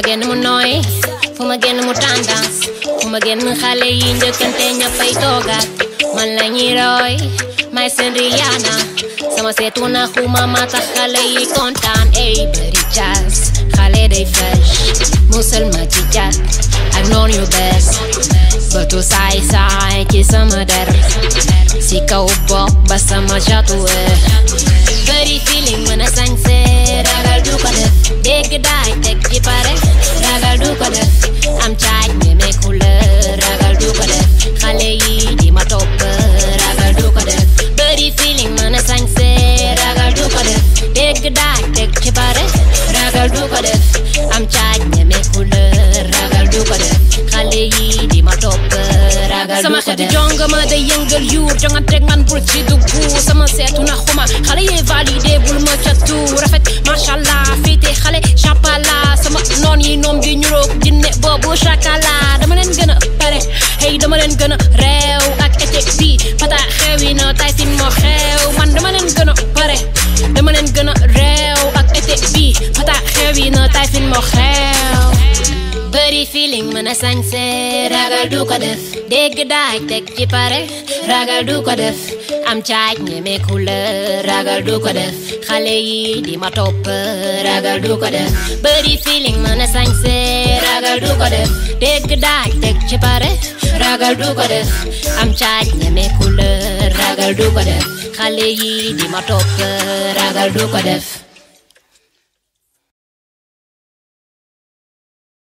génn mu nooy fu ma génn mu tendance fu ma génn xale yi njëkkante ñëppay toogaat man la ñuy roy may seen Rihanna sama seetu na xuma ma tax xale yi kontaan ey bëri jazz xale day fresh musal ma ci jat ak noon yu bees bëtu saay saay ci sama der si kaw bopp ba sama jatuwe bëri feeling mën a sañse ragal du ko def dégg daay teg ci pare ragal du ko def am caaj ñeme couleur ragal du ko def xale yi di ma topp ragal du ko def bëri feeling mën a sañse ragal du ko def dégg daay teg ci pare ragal du ko def am caaj ñeme couleur ragal du ko def xale yi di ma topp ragal du sama ko xeetu def jonga ma day yëngal yuur jonganteeg man bul ci dugg sama seetu na xuma xale yee validé bul ma catu rafet machallah féete xale chapala sama noon yi noom di ñuroog jinne boobu chakala dama leen gën a pare hey dama leen gën a réew ak été bi pata xewi na tay sin moo xew man dama leen gën a pare dama leen gën a réew ak été bi pata xewi na tay sin moo xew bëri feeling mën a sañse ragal du ko def dégg daaj teg ci pare ragal du ko def am caaj ñeme couleur ragal du ko def xale yi di ma topp ragal du ko def bëri feeling mën a sañse ragal du ko def dégg daaj teg ci pare ragal du ko def am caaj ñeme couleur ragal du ko def xale yi di ma topp ragal du ko def